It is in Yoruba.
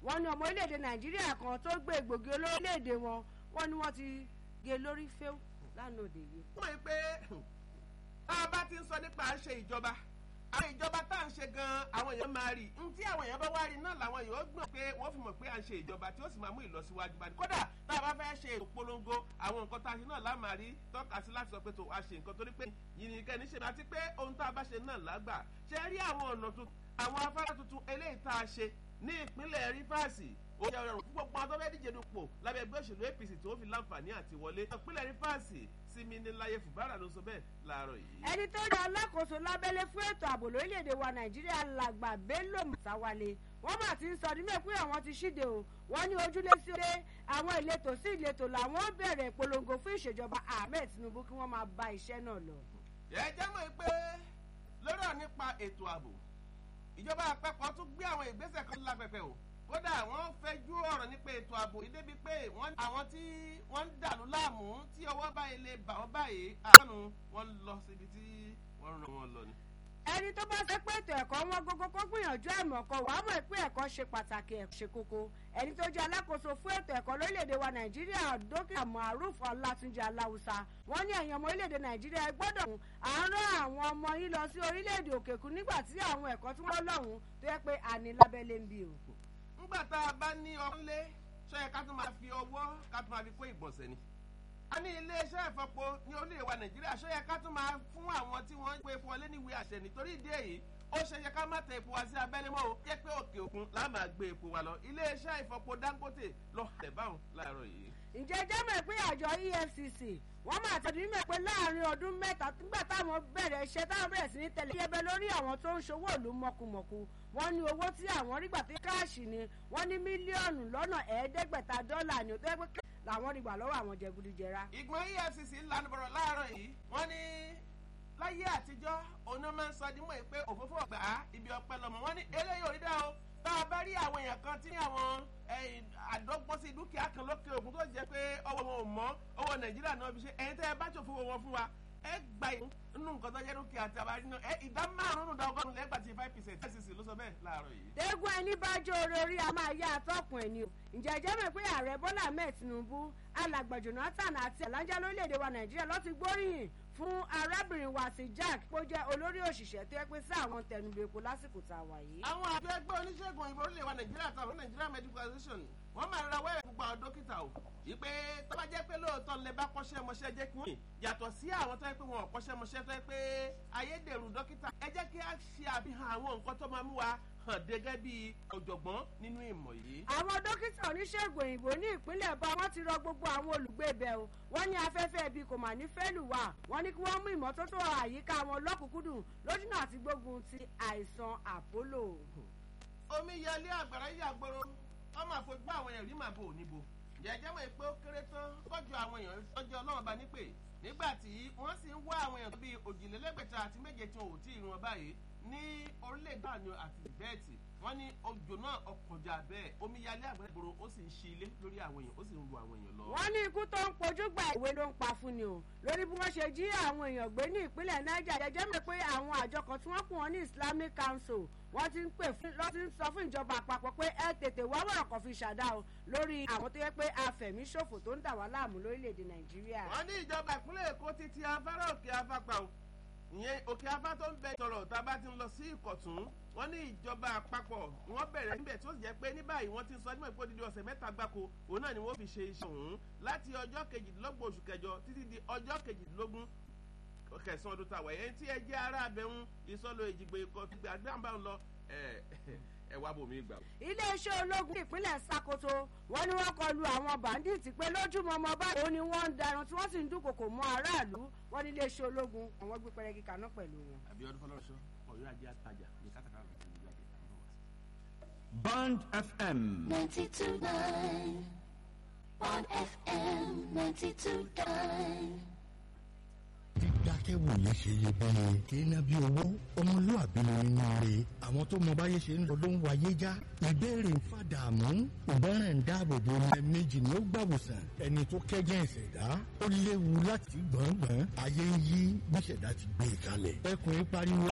wọ́n ní ọmọ orílẹ̀-èdè nàìjíríà kan tó gbé egbògi olórílẹ̀-èdè wọn wọ́n ní wọ́n ti gé lórí fẹ́ẹ́ lánàá òde yìí. wọ́n yí pé tá a bá ti ń sọ nípa ṣe ìjọba àwọn ìjọba tá à ń ṣe gan àwọn èèyàn máa rí n tí àwọn èèyàn bá wá rí náà làwọn èèyàn ó gbọ́n pé wọ́n fi mọ̀ pé à ń ṣe ìjọba tí ó sì máa mú ìlọsíwájú bá ní kódà tá a bá fẹ́ ṣe ètò polongo àwọn nǹkan tá a ṣe náà láàmà rí tọ́ka sí láti sọ pé tó a ṣe nǹkan torí pé yìnyín kẹ́ni ṣe àti pé ohun tá a bá ṣe náà lágbà ṣe rí àwọn ọ̀nà tuntun àwọn afárá tuntun eléyìí tá a ṣe ní ìpínlẹ̀ rífàsì ó yẹ ọ̀rọ̀ púpọ̀ pọ̀ tó fẹ́ díje dupò lábẹ́ ẹgbẹ́ òṣèlú apc tí ó fi láǹfààní àti wọlé ìpínlẹ̀ rífàsì sinmi ní láyé fùbárà ló sọ bẹ́ẹ̀ láàárọ̀ yìí. ẹni tó jẹ́ alákòóso lábẹ́lé fún ètò ààbò lórílẹ̀‐èdè wa nàìjíríà làgbà bello mùsáwálé wọ́n mà ti ń sọ nílé pé àwọn ti ṣíde o wọ́n ní ojúlé sí ojúlé àwọn ìletò sí ìletò làwọn bẹ̀rẹ̀ ìpolongo fún ìṣèjọba ahmed tinubu kí wọ́n máa bá iṣẹ́ náà lọ. ẹ jẹ́ mọ̀ pé lọ́rọ̀ nípa ètò ààbò ìjọba àpapọ̀ tún gbé àwọn ìgbésẹ̀ kan lápẹ̀pẹ̀ o kódà wọ́n fẹ́jú ọ̀rọ̀ nípa ètò ààbò yìí débi pé àwọn tí wọ́n ń dàlú láàmú tí ọwọ́ báyìí lè bà wọ́n báyìí àánú wọ́n lọ síbi tí wọ́n rán wọn lọ ni. ẹni tó bá ṣe pé ètò ẹ̀kọ́ wọn gógó kó gbìyànjú ẹ̀mọ̀ kan wàá mọ̀ pé ẹ̀kọ́ ṣe pàtàkì ẹ̀ ṣe kókó ẹni tó jẹ́ alákòóso fún ètò ẹ̀kọ́ lórílẹ̀‐èdè wa nàìjíríà dókítà maruf ọlátúnjẹ aláwùsá wọ́n ní ẹ̀yàn ọmọ orílẹ̀‐èdè nàìjíríà gbọ́dọ̀ àárọ̀ àwọn ọmọ yín lọ sí orílẹ̀‐èdè òkèkun nígbà tí àwọn ẹ̀kọ́ tí wọ́n lọ́hùn tó yẹ pé àní lábẹ́lé ń bí o nígbà tá a bá ní ọkùnlé ṣọ́yẹ ká tún máa fi ọwọ́ ká tún máa fi kó ìgbọ̀nsẹ̀ ni. a ní iléeṣẹ́ ìfọpo ní orílẹ̀ wa nàìjíríà ṣọ́yẹ ká tún máa fún àwọn tí wọ́n ń gbé epo ọlé níwèé àṣẹ nítorí ìdí èyí ó ṣe yẹ ká má tẹ epo wa sí abẹ́lé mọ́ o jẹ́ pé òkè òkun là máa gbé epo wa lọ iléeṣẹ́ ìfọpo dangote lọ tẹ̀ báwọn láàárọ̀ yìí. ǹjẹ́ jẹ́mọ̀ pé àjọ efcc wọ́n máa tẹ̀lé mímọ̀ pé láàrin ọdún mẹ́ta nígbà táwọn bẹ̀rẹ̀ iṣẹ́ táwọn bẹ̀rẹ̀ sí ní tẹ̀lé yẹbẹ lórí àwọn tó ń ṣòwò ìlú mọ̀kùmọ̀kù wọ́n ní owó tí àwọn rí gbà tí káàṣì ni wọ́n ní mílíọ̀nù lọ́nà ẹ̀ẹ́dẹ́gbẹ̀ta dọ́là ni ó tó yẹ pé làwọn rí gbà lọ́wọ́ àwọn jẹgúdújẹrá. ìgbọ̀n efcc lanu bọ̀rọ̀ láàárọ̀ yìí wọ́n ní láyé àtijọ́ òun máa ń sọ dímọ̀ pé òfófó ọ̀gbà ibi ọpẹ lọmọ wọn ní eléyìí ò rí dá o tá a bá rí àwọn èèyàn kan tí àwọn àdọ́gbọ́n sí dúkìá kan lókè òkun tó jẹ́ pé ọwọ́ wọn ò mọ́ owó nàìjíríà náà fi ṣe ẹ̀yin tẹ́ ẹ bá ṣòfò wọn fún wa ẹ gba inú nǹkan tó jẹ́ dúkìá tí a bá rí náà ẹ ìdá márùn-ún dá ọgọ́rùn-ún lẹ́gbàá ti five percent fcc ló sọ bẹ́ẹ̀ láàárọ̀ yìí. eégún ẹni bá jó orí orí a máa yá àtọkùn ẹni o ǹjẹ́ jẹ́ mọ̀ pé ààrẹ bọ́lá ahmed tinubu alàgbà jonathan àti alájà lórílẹ̀‐èdè wa nàìjíríà ló ti gbóríyìn fún arábìnrin wa sí jack tó jẹ́ olórí òṣìṣẹ́ tó yẹ pé sí àwọn tẹnubẹ́pọ̀ lásìkò tá a wà yìí. àwọn àjọ ẹgbẹ́ oníṣègùn òyìnbó orílẹ̀ wa nàìjíríà àtàwọn nigeria medical association wọ́n máa ra wẹ́rẹ̀ gbogbo àwọn dókítà o ìpè tó bá jẹ́ pé lóòótọ́ lè bá kọ́ṣẹ́ mọṣẹ́ jẹ́ kí wọ́n yàtọ̀ sí àwọn tó yẹ pé wọn ò kọ́ṣẹ́ mọṣẹ́ tó yẹ pé ayédèrú dókítà ẹ jẹ́ kí a ṣe àfihàn àwọn nǹkan tó máa mú wa hàn gẹ́gẹ́ bí ọ̀jọ̀gbọ́n nínú ìmọ̀ yìí. àwọn dókítà oníṣègùn òyìnbó ní ìpínlẹ̀ bá wọn ti rọ gbogbo àwọn olùgbé ibẹ̀ o wọ́n ní afẹ́fẹ́ ibi kò mà ní fẹ́lù wà wọ́n ní kí wọ́n mú ìmọ́tótó àyíká wọn lọ́kùnkúndùn lójúnà àti gbógun ti àìsàn àpólò. omi yẹlé àgbàrá yàgbọ́rọ̀ wọ́n máa fojú àwọn èèyàn rí màbo òníbo jẹjẹ mọ̀ pé ó kéré tán kọjú àwọn èèyàn tọ́jú ọlọ́run bá nípè nígbà tí wọ́n sì ń wá àwọn èèyàn bíi òjìlélẹ́gbẹ̀ta àti méje tí wọn ò tí ì rún báyìí ní orílẹ̀-èdè àná àti bẹ́ẹ̀tì wọ́n ní òjò náà ọkọ̀jà bẹ́ẹ̀ omíyalé àgbẹ̀gbòrò ó sì ń ṣí ilé lórí àwọn èèyàn ó sì ń ru àwọn èèyàn lọ. wọ́n ní ikú tó ń pojú gba ìwé ló ń pa fún ni o lórí bí wọ́n ṣe jí àwọn èèyàn gbé ní ìpínlẹ̀ niger jẹjẹ́ mi pé àwọn àjọ kan tí wọ́n pè wọ́n ní islamic council wọ́n ti ń pè fún lọ́ ti ń sọ fún ìjọba àpapọ̀ pé ẹ tètè wá wọ̀rọ̀ kan fi ṣàdá o lórí àwọn tó yẹ pé afẹ̀míṣòfò tó ń dà wá láàmú lórílẹ̀‐èdè nàìjíríà. wọ́n ní ìjọba ìpínlẹ̀ èkó ti ti afárá òkè afápá o ìyẹn òkè afá tó ń bẹ sọ̀rọ̀ tá a bá ti ń lọ sí ìkọ̀tún wọ́n ní ìjọba àpapọ̀ wọ́n bẹ̀rẹ̀ níbẹ̀ tí ó sì jẹ́ pé ní báyìí wọ́n ti ń sọ nígbà pé odidi ọ̀sẹ̀ mẹ́ta gbáko òun náà ni wọ́n fi ṣe iṣẹ́ òun láti ọjọ́ kejìdínlọ́gbọ̀n oṣù kẹjọ títí di ọjọ́ kejìdínlógún kẹsàn-án ọdún tàwa ẹ̀yẹn tí ẹ jẹ́ ara abẹ́hún ìsọ̀lọ ìjìgbè ikọ̀ gbígbà dáńbà ń lọ ẹ wá bòmí gbà. iléeṣẹ́ ológun ìpínlẹ̀ sakoto wọ́n ní wọ́n kọlu àwọn bàǹdíìtì pé lójúmọmọ báyìí ó ní wọ́n ń darun tí wọ́n sì ń dúnkòkò mọ́ aráàlú wọ́n ní iléeṣẹ́ ológun àwọn gbé pẹrẹgì kaná pẹ̀lú wọn. àbíọ́dún fọlọ́sọ ọ̀yọ́ ajé àtajà ní kátàkárà ló ti ń jáde. Band FM. 92.9 Bond FM 92.9. dídákẹ́wò yẹn ṣe iyebíye kí iná bí owó ọmọlúàbí ni nínú rẹ̀ àwọn tó mọ báyé ṣe ń lọ ló ń wáyé já ìbéèrè ń fàdààmú ìbọ̀ràn ń dáàbò bo ẹ méjì ni ó gbàwòsàn ẹni tó kẹ́jẹ́ ìṣẹ̀dá ó léwu láti gbọ̀ngbọ̀n ayé ń yí bí ìṣẹ̀dá ti gbé e kalẹ̀ ẹkùn pariwo